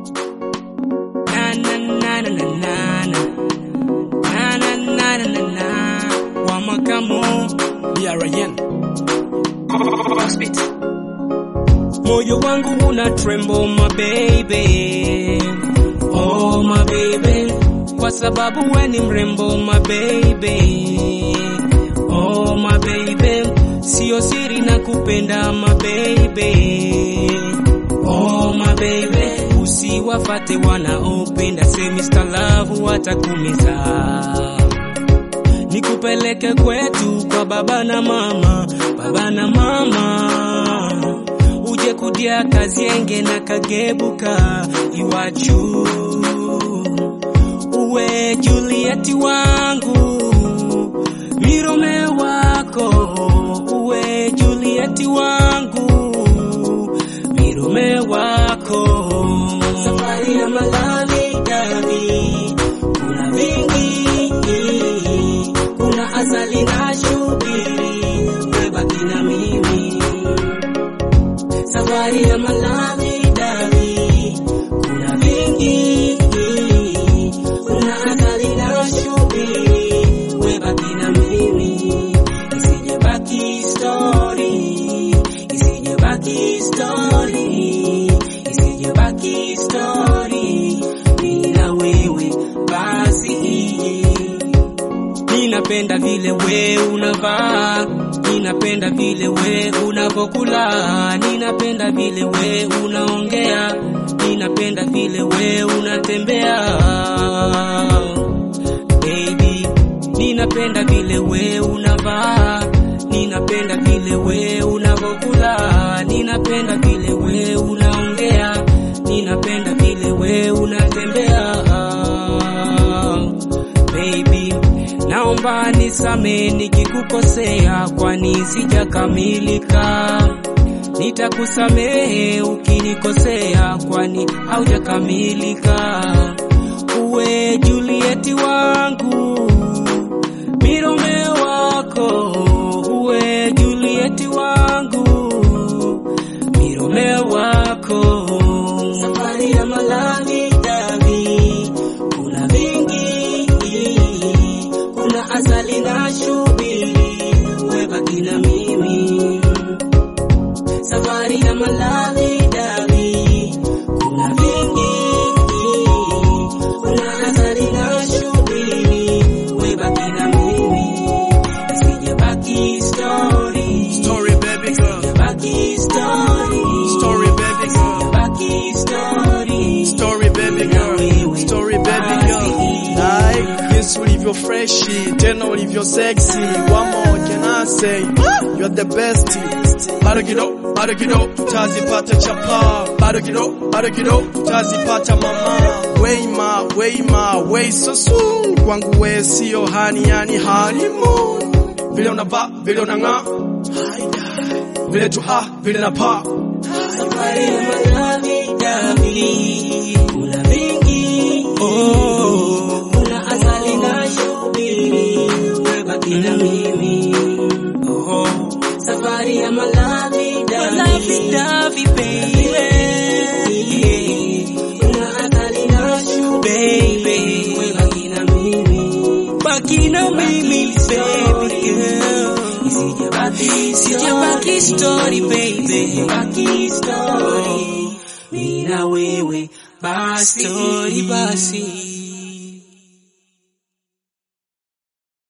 Na na na na na na na. Na na na na na na. Wa makamo BRN. Moyo wangu una tremble my baby. Oh my baby. Kwa sababu we ni mrembo my baby. Oh my baby. Sio siri na kupenda my baby. Oh my baby. Usiwafate wanaopenda say Mr. Love watakumiza nikupeleke kwetu kwa baba na mama, baba na mama, uje kudia kazienge na kagebuka iwachu, uwe Julieti wangu, mirome wako, uwe Julieti wangu, mirome wako, safari ya malali davi, kuna vingi kuna asali na shubiri, webaki na mimi, safari ya malami davi, kuna vingi, kuna asali na shubiri, webaki na mimi, isije baki story, isije baki story, isije baki story, mimi na wewe basi Ninapenda vile we unavaa, ninapenda vile we unavokula, ninapenda vile we unaongea, ninapenda vile we unatembea. Baby, ninapenda vile we unavaa, ninapenda vile we unavokula, ninapenda vile we unaongea, ninapenda vile we unatembea. Baby, naomba nisame nikikukosea, kwani sijakamilika. Nitakusamehe ukinikosea, kwani haujakamilika. Uwe Julieti wangu, mirome wako, uwe Julieti wangu, mirome wako. Safari ya malali davi, kuna vingi, kuna asali na shubiri, webaki na mimi. Safari ya malali davi, kuna vingi, kuna asali na shubiri, webaki na mimi. Isije baki story, Story baby girl, baki story, story baby girl, baki story. story baby girl, story baby girl. Like jinsi ulivyo freshi, tena ulivyo sexy. One more can I say, you're the best. Bado kidogo, bado kidogo, tutazipata chapa. Bado kidogo, bado kidogo, tutazipata mama. Weima, weima, way so soon. Kwangu we sio hani, yani honeymoon. Vile unavaa, vile unang'aa, vile tu ha, vile na pa. Safari ya malami davi, kuna vingi, oh, kuna asali na shubiri, webaki na mimi, oh, safari ya malami davi, davi baby, kuna asali na shubiri, baby, webaki na mimi, baki na mimi, baby girl. Isijabaki story baby, isijabaki story, mimi na wewe basi, story basi.